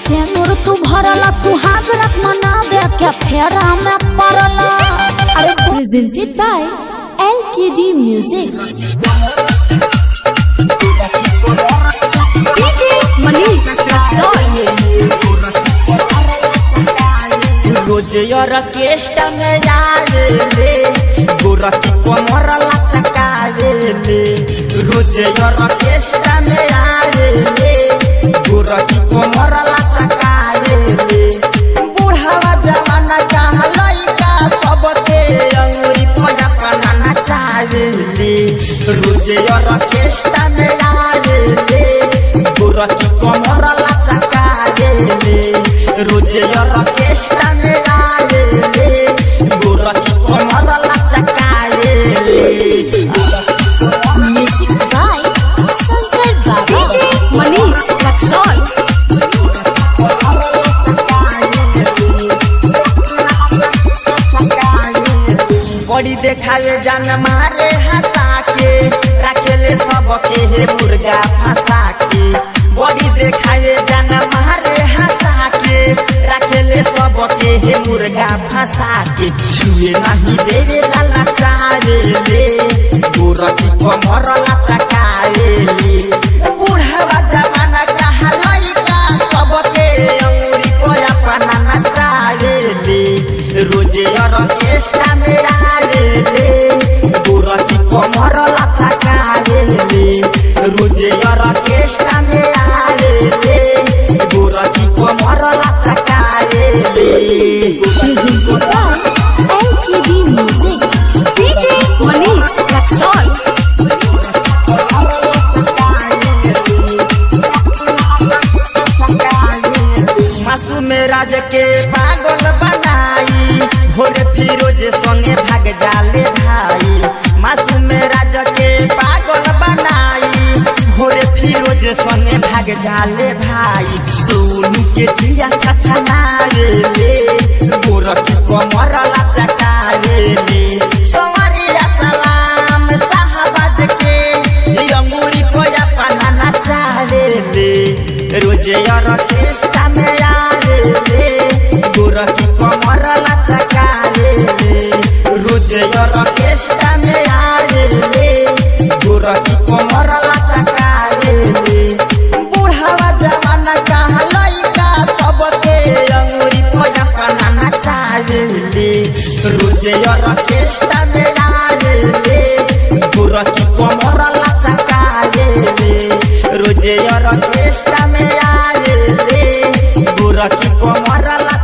सेनुर तू भरला सुहाग रख मनावे के फेरा में पड़ला अरे presented by LKD Music DJ Manish Raxon. रोज ऑर्केस्ट्रा में जावे ले गोरखी कमर लचकावे ले रोज ऑर्केस्ट्रा में आवे ले गोरखी कमर लचकावे ले बूढ़ावा जमाना जहाँ लइका सबके अंगुरी पजा पना नचावे ले रोज ऑर्केस्ट्रा में आवे ले गोरखी कमर लचकावे ले रोज ऑर्केस्ट्रा में आवे ले गोरखी कमर लचकावे ले म्यूजिक बाय शंकर बाबा DJ Manish Raxon. बड़ी देखावे जान मारे हंसा के रखेले सबके हे मुर्गा फंसा के बड़ी देखावे जान मारे हंसा के रखेले सबके हे मुर्गा फंसा के छुए नहीं देवे लाला चारे ले गोरखी कमर लचकावे ले बूढ़ा जमाना कहा लइका सबके अंगुरी कोया पना नचावे ले रोजे ऑर्केस्ट्रा में आवे ले गोरखी कमर लचकावे ले रोजे ऑर्केस्ट्रा में आवे ले गोरखी कमर लचकावे ले presented by LKD Music DJ Manish Raxon. मासूम राज के पागल बनाई भोरे फिरोज संगे भाग जाले भाई मासूम राज के पागल बनाई भोरे फिरोज संगे भाग जाले भाई सोनू के जिया छछनारे ले गोरखी कमर लचकारे ले सवारिया सलाम साहबाज के अंगूरी कोया पाना नचारे ले रोजे ऑर्केस्ट्रा में आवे ले गोरखी कमर लचकारे ले रोजे ऑर्केस्ट्रा में आवे ले गोरखी कमर लचकारे ले बूढ़ावा जमाना कहाँ लइका सबके अंगूरी पोया पाना नचावे ले रोजे ऑर्केस्ट्रा में आवे ले गोरखी कमर लचकारे ले रोजे ऑर्केस्ट्रा में आवे ले गोरखी कमर लचकारे